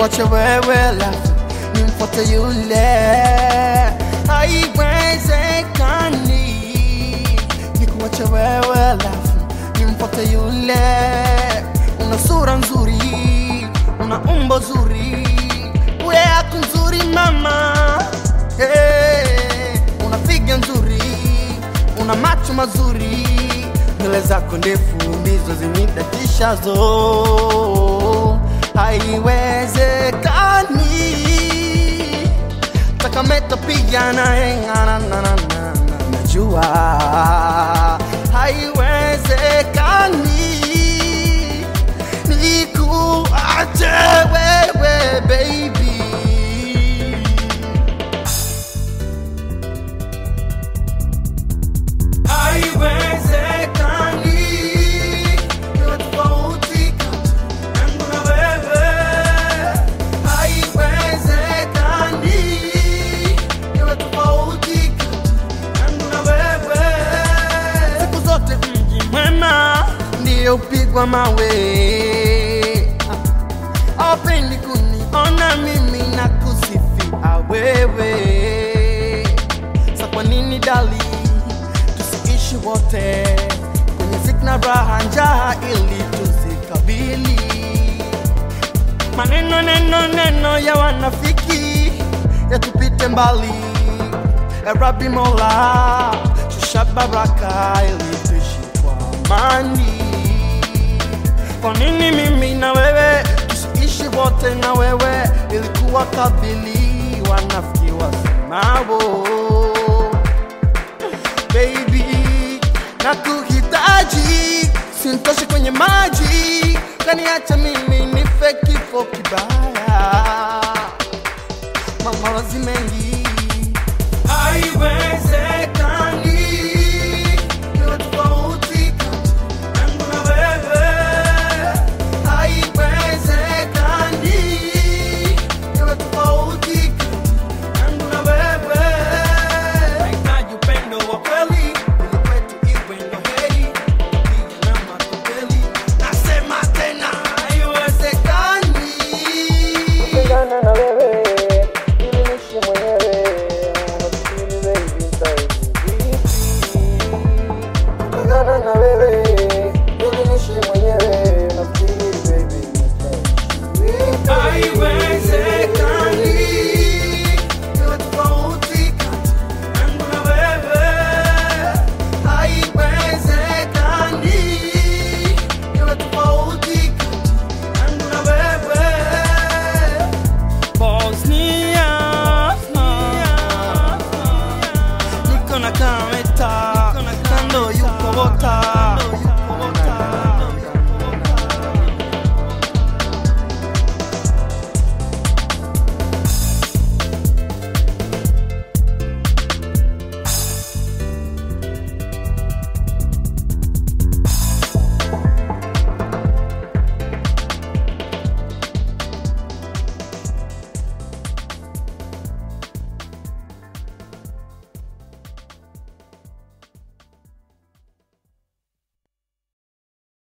nikuache wewe lafu nimfuate yule, haiwezekani. Nikuache wewe lafu nimfuate yule, una sura nzuri, una umbo zuri, ule yako nzuri mama, hey, una figa nzuri, una macho mazuri, nywele zako ndefu ndizo zinidatishazo, haiwezekani takameta pigana engana na na na na najua haiwezekani nikuache wewe baby haiwezekani niwe tofauti yangu na wewe haiwezekani niwe tofauti yangu na wewe siku zote mji mwema ndiyo upigwa mawe apendi kuniona mimi na kusifia wewe sa kwa nini dali tusiishi wote kwenye zikna raha njaa ili tuzikabili maneno neno neno ya wanafiki yatupite mbali ya Rabbi Mola shusha baraka ili tuishi kwa amani kwa nini mimi na wewe tusiishi wote na wewe ilikuwa kabili wanafiki wasemao baby na kuhitaji sintoshi kwenye maji kaniacha mimi nife kifo kibaya mamawazi mengi haiwezekani niwe tofauti yangu na wewe haiwezekani niwe tofauti yangu na wewe nahitaji upendo wa kweli ili kwetu iwe ndo heri piga na matopeli nasema tena haiwezekani Kupendana na wewe ili niishi mwenyewe, unafikiri baby nitaishi vipi? Kupendana na wewe